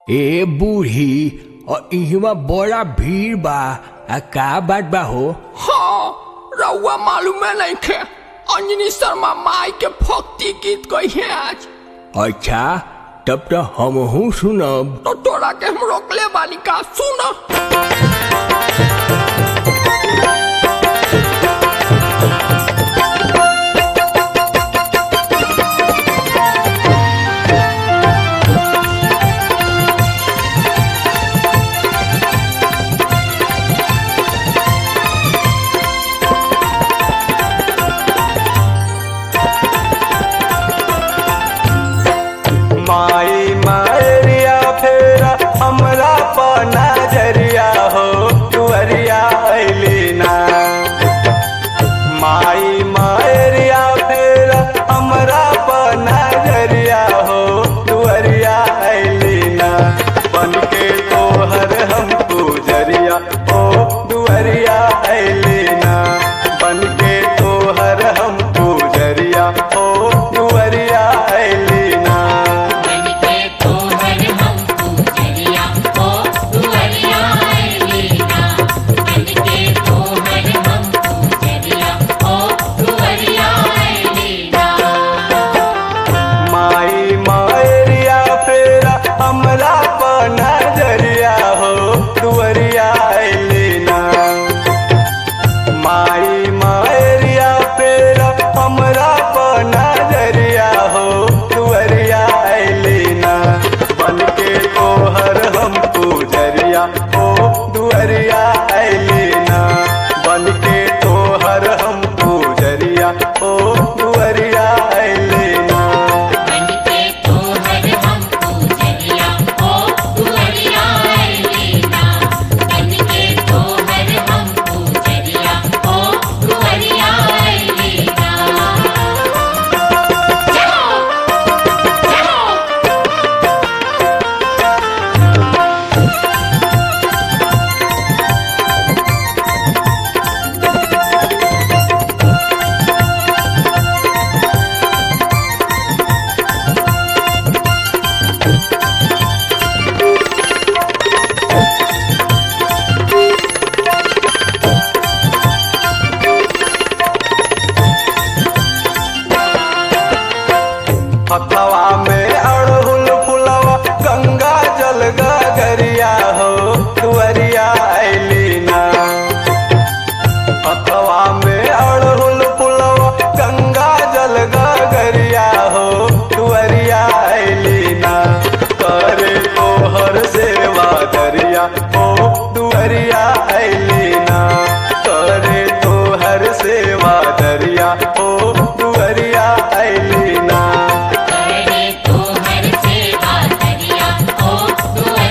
ए बूढ़ी और इहवा बड़ा भीड़ बा आ का बात बा हो हाँ रउआ मालूम है नहीं खे अंजनी शर्मा माई के भक्ति गीत गई है आज अच्छा तब तो हमहू सुनब तो तोरा के हम रोकले बानी का सुन माई मारिया फेरा हमरा पर नजरिया हो दुअरिया अइली ना माई मारिया फेरा हमरा पर नजरिया हो दुअरिया अइली ना बन के तोहर हम गुजरिया ओ दुअरिया अइली ना बन के तोहर हम गुजरिया ओ दुअरिया अइली ना बनके तोहर हम पूजरिया ओ दुअरिया अइलीना बनके तोहर हम पूजरिया ओ दुअरिया अइलीना माई मारिया फेरा हमरा पर नजरिया हो दुअरिया अइलीना माई मारिया फेरा हमरा पर नजरिया हो दुअरिया अइलीना बन के तोहर हम पूजरिया हो दुअरिया अइलीना बन के तोहर हम पूजरिया हो दुअरिया अइलीना बनके तोहर हम पूजरिया ओ दुअरिया अइलीना बनके तोहर हम पूजरिया ओ दुअरिया अइलीना जाओ जाओ हथवा में अड़हुल फुलवा गंगा जल गगरिया हो दुअरिया अइलीना हथवा में अड़हुल फुलवा गंगा जल गगरिया हो दुअरिया अइलीना करे तोहर सेवा दरिया हो दुअरिया अइलीना करे तोहर सेवा दरिया हो दुअरिया अइलीना करे तोहर सेवा दरिया ओ दुअरिया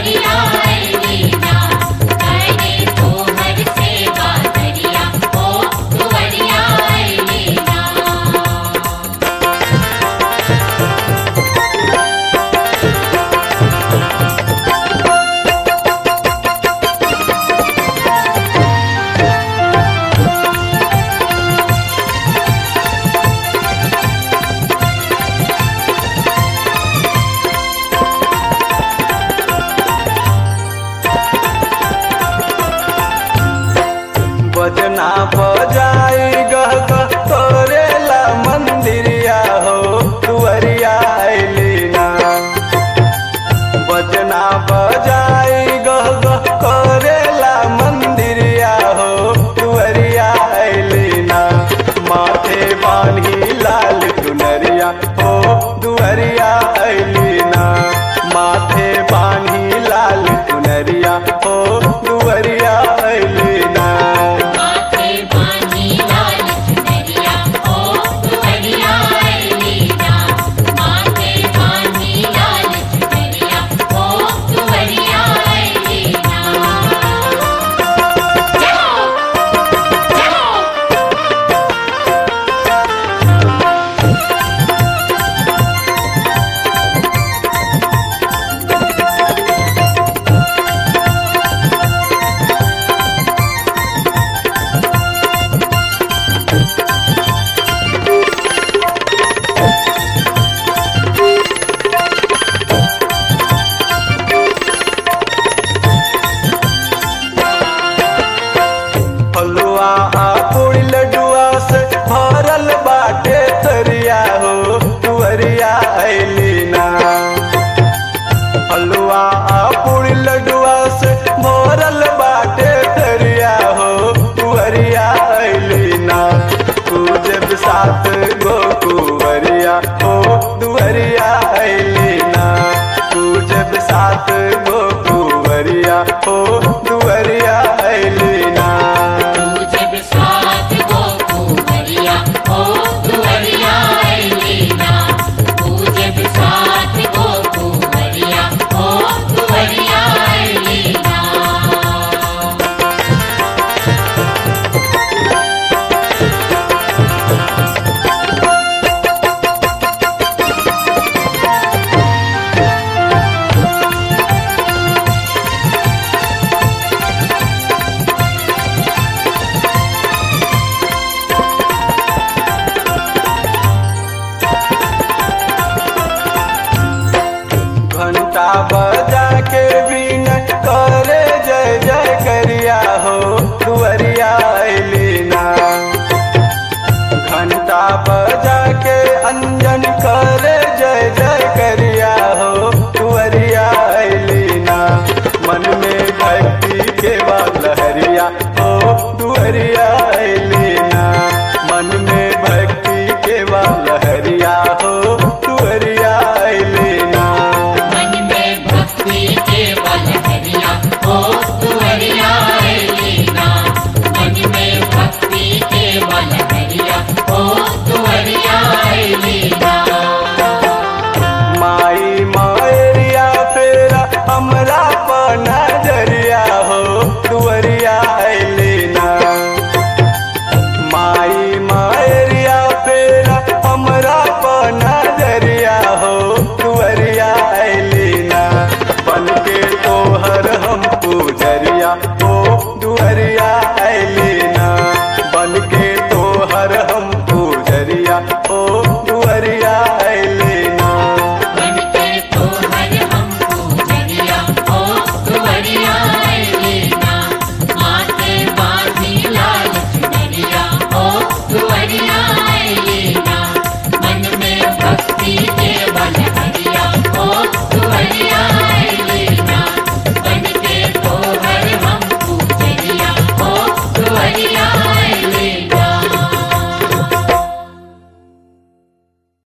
हलवा पूरी लडुआ से भोरल बाटे तरिया हो कुवरिया अइली ना पूजे सात गो कुवरिया हो दुवरिया अइली ना पूजे सात गो कुवरिया हो दुवरिया अइली ना तुझे बिसात गो कुंवरिया ओ दुवरिया ऐलीना तुझे बिसात गो कुंवरिया ओ दुवरिया ऐलीना घंटा बजा के